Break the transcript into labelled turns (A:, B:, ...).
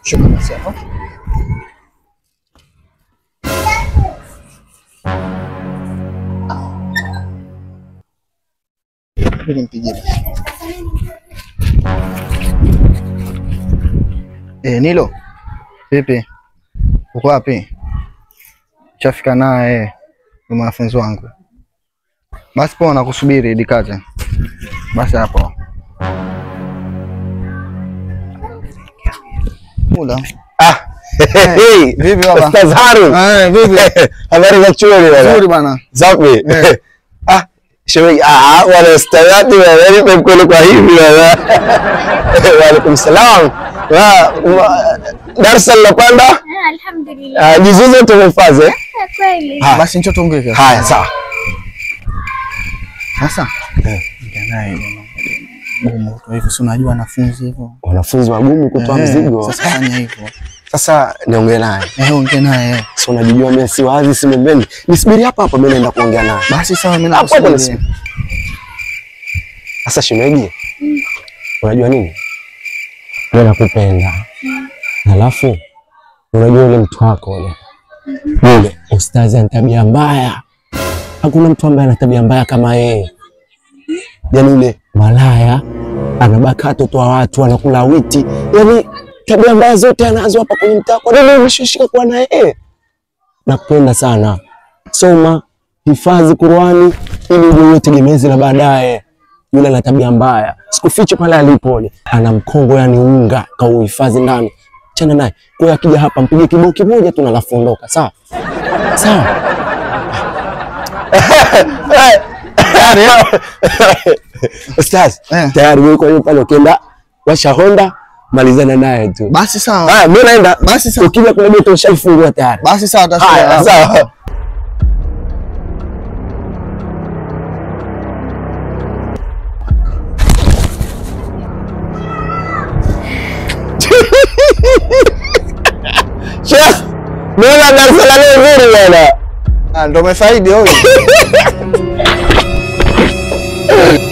A: Shuka basi hapo. Ngoja nimpigie basi. Eh, Nilo. Vipi? Uko wapi? Chafika naye ni mwanafunzi wangu. Basi poa, nakusubiri dikate. Basi hapo. Mula.
B: Ah, hey,
A: Vipi baba?
B: Ustaz Harun.
A: Eh, vipi?
B: Habari za chuoni bwana?
A: Nzuri bana.
B: Safi.
A: Eh.
B: Ah, shemeji, ah, wana ustadhi bwana, nipe mkono kwa hivi bwana. Wa alaikum salam. Wa wa- darasa linapanda?
C: Ah, Alhamdulillah.
B: Ah, Jizuze tumehifadhi. eh?
C: Ah, Kweli.
B: Ha.
A: Basi njoo tuongee.
B: Haya, sawa.
A: Sasa.
B: Eh.
A: Ongea naye bwana. Gumu tu hivyo, si unajua wanafunzi hivyo.
B: Wanafunzi wagumu kutoa
A: Eh,
B: mzigo.
A: Sasa fanya hivyo.
B: Sasa niongee naye.
A: Eh, ongea naye.
B: Si unajijua mimi si wazi si mbembeni. Nisubiri hapa hapa mimi naenda kuongea naye.
A: Basi sawa, mimi
B: Hapo hapo
A: nakusubiri.
B: nisubiri. Sasa shemeji, unajua nini? Mimi nakupenda. Alafu unajua yule mtu wako yule. Yule ustazi ana tabia mbaya. Hakuna mtu ambaye ana tabia mbaya kama yeye. Yaani yule malaya anabaka watoto wa watu anakula witi. Yaani tabia mbaya zote anazo hapa kwenye mtaa. Kwa nini umeshishika kuwa na yeye? Nakupenda sana. Soma, hifadhi Qur'ani ili uje tegemezi la baadaye. Yule ana tabia mbaya, sikufichi pale alipo yule ana mkongo, yani unga kauhifadhi ndani. Chana naye kwa hiyo akija hapa mpige kibao kimoja tu na alafu ondoka, sawa sawa. Tayari Ustaz,
A: Eh.
B: tayari wewe kwa hiyo pale ukienda washa Honda malizana naye tu.
A: Basi sawa.
B: Haya, mimi naenda.
A: Basi sawa.
B: Ukija kule geto ushaifungua tayari.
A: Basi sawa,
B: Haya,
A: tasema.
B: sawa. Sheikh, mbona darasa la leo zuri bwana?
A: Ah, ndo umefaidi huyo.